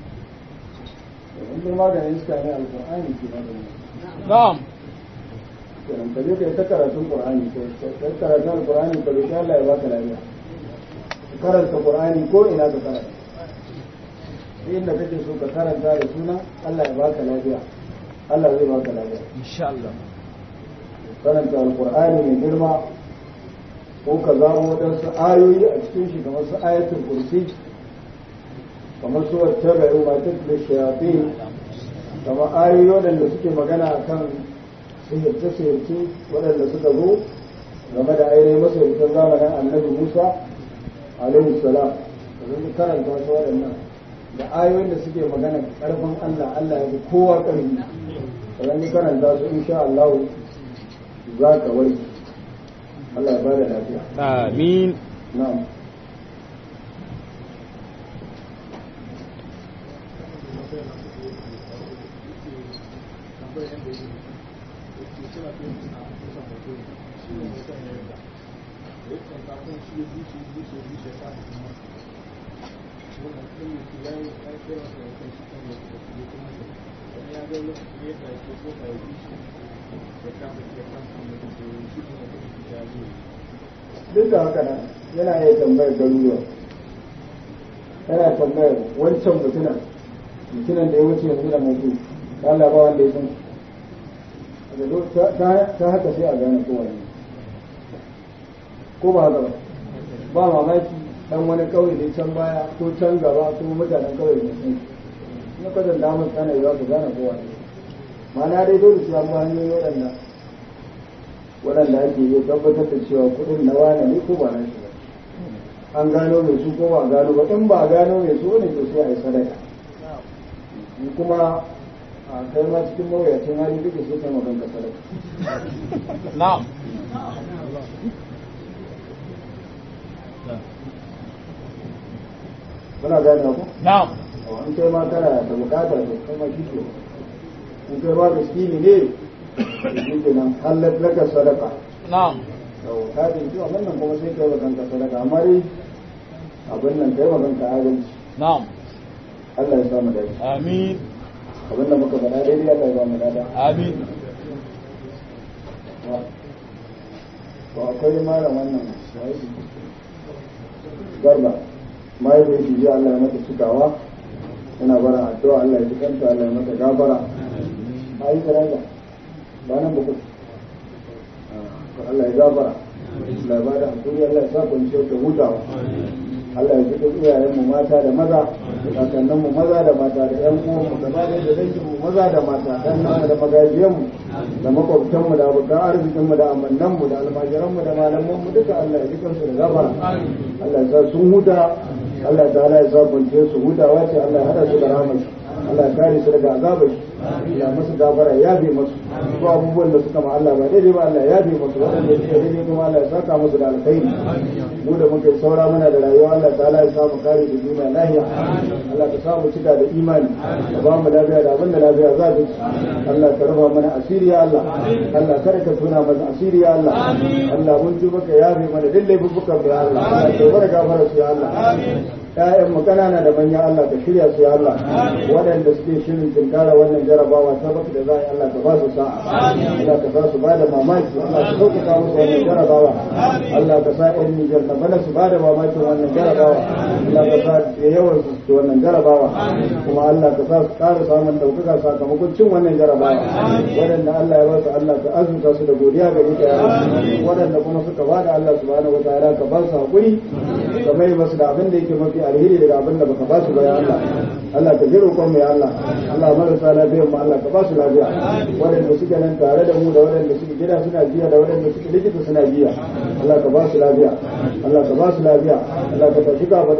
in dai maganin iska ne alƙur'ani ke maganin na'am kenan ka je ka yi ta karatun qur'ani ka yi karatun alqur'ani ka roki Allah ya baka lafiya ka karanta qur'ani ko ina ka karanta inda kake so ka karanta da suna Allah ya baka lafiya Allah zai baka lafiya insha Allah karanta alqur'ani mai girma ko ka zamo wadansu ayoyi a cikin shi kamar su ayatul kursi kamar su wattabi'u ma tatlu shayatin kamar ayoyi waɗanda suke magana akan sihirce-sihirce waɗanda suka zo game da ainihin masarautar zamanin annabi musa alaihi salam da zai karanta su waɗannan da ayoyin da suke magana ƙarfin allah allah ya fi kowa ƙarfi da zai karanta su insha allah za ka wari allah ya bada lafiya amin na'am duk da haka nan yana iya tambayar garuruwa yana tambayar wancan mutunan mutunan da ya wuce yanzu da mutu ta Allah ba wanda ya san shi ta haka sai a gane kowane ko ba haka ba ba mamaki dan wani kauye ne can baya ko can gaba ko mutanen kauye ne sun na kwadan da mun tsana za su gane kowane ma'ana dai dole su an ba hanyoyi waɗanda waɗanda ake yi tabbatar da cewa kuɗin na wane ne ko ba na shi ba an gano mai su ko ba a gano ba in ba a gano mai su ne to sai a yi sadaka in kuma a kai ma cikin mawuyacin hali duka sai kai magan ka sadaka na'am kuna gane ku na'am in kai ma kana da bukata to kai ma shi ke in kai ma miskini ne shi ke nan halar laka sadaka na'am to ka ji zuwa wannan kuma sai kai magan ka sadaka amma dai abin nan kai magan ka adalci na'am Allah ya samu dace amin abin da muka faɗa daidai Allah ya ba mu dada amin to akwai malam wannan shahidi garba mahaifin shi ji Allah ya mata cikawa yana bara addu'a Allah ya ji kanta Allah ya mata gafara ba yi daraja ba nan ba ku to Allah ya gafara Allah ya ba da hakuri Allah ya sa kwanciyar ta hutawa Allah ya ji duk iyayenmu mata da maza da kakanninmu maza da mata da ƴan uwanmu da ba da danginmu maza da mata dan da magajiyanmu da makwabtanmu da abokan arzikinmu da amannanmu da almajiranmu da malamanmu duka Allah ya ji kansu da gafara Allah ya sa sun huta Allah ta ya sa kwance su hutawa ce Allah ya hada su da rahmar Allah ya kare su daga azabar ya musu gafara ya bi musu ko abubuwan da suka ma Allah ba daidai ba Allah ya bi musu waɗanda suka daidai kuma Allah ya saka musu da alkhairi mu da muke saura muna da rayuwa Allah ta'ala ya samu kare da duniya lahiya Allah ka samu cika da imani ka ba mu lafiya da abin da lafiya za ta ci Allah ka rufa mana asiri ya Allah Allah kada ka tuna mana asiri ya Allah Allah mun tuba ka yafe mana duk laifukan ya Allah Allah ka bar gafara su ya Allah ‘ya'yan mu kanana da manya Allah ka shirya su ya Allah waɗanda suke shirin tinkara wannan jarabawa ta baka da za a yi Allah ka ba su sa'a Allah ka sa su ba da mamaki Allah ka sauƙaƙa musu wannan jarabawa Allah ka sa ‘yan Nijar na bana su ba da mamakin wannan jarabawa Allah ka sa da yawan su su wannan jarabawa kuma Allah ka sa su ƙara samun ɗaukaka sakamakon cin wannan jarabawa waɗanda Allah ya ba su Allah ka azurta su da godiya ga ita ya waɗanda kuma suka ba da Allah subhanahu wa ta'ala ka ba su haƙuri ka mai masu da abin da yake mafi alheri daga abin da baka ba su ba ya Allah Allah ka ji roƙon mu ya Allah Allah marasa lafiyar mu Allah ka ba su lafiya waɗanda suke nan tare da mu da waɗanda suke gida suna jiya da waɗanda suke likita suna jiya Allah ka ba su lafiya Allah ka ba su lafiya Allah ka tafi kafaɗin su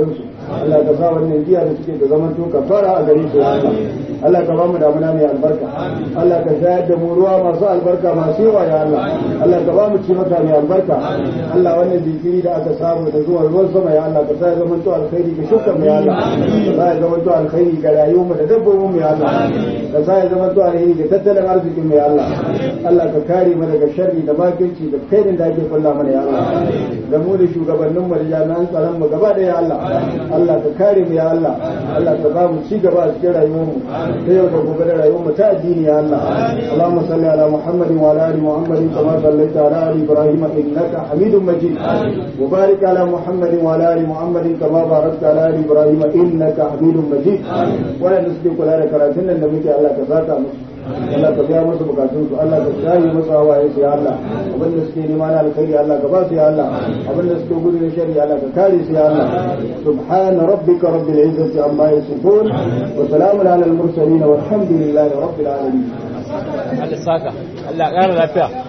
Allah ka sa wannan giya da suke da zaman to kafara a gare su ya Allah Allah ka ba mu damuna mai albarka Allah ka shayar da mu ruwa masu albarka masu yawa ya Allah Allah ka ba mu ci maka mai albarka Allah wannan jinkiri da aka samu da zuwa ruwan sama ya Allah ka sa ya zama to alkhairi ga shukan mu ya Allah ka sa ya zama to alkhairi ga rayuwar mu da dabbobin mu ya Allah ka sa ya zama to alkhairi ga tattalin arzikin mu ya Allah Allah ka kare mu daga sharri da makirci da kairin da ake kulla mana ya Allah da mu da shugabannin mu da jami'an tsaron mu gaba da ya Allah Allah ka kare mu ya Allah Allah ka ba mu ci gaba a cikin rayuwar mu ta yau da gobe da rayuwar mu ta addini ya Allah Allahumma salli ala Muhammadin wa ala ali Muhammadin kama sallaita ala ali Ibrahim innaka Hamidum Majid wa barik ala Muhammadin wa ala ali Muhammadin kama barakta ala ali Ibrahim innaka Hamidum Majid wannan suke kula da karatun nan da muke Allah ka zaka musu Allah ka biya musu bukatun su Allah ka shayi musu hawaye su ya Allah abin da suke nema na alkhairi Allah ka ba su ya Allah abin da suke gudu na shari Allah ka kare su ya Allah subhana rabbika rabbil izzati amma yasifun wa salamun ala al mursalin walhamdulillahi rabbil alamin Allah saka Allah ƙara lafiya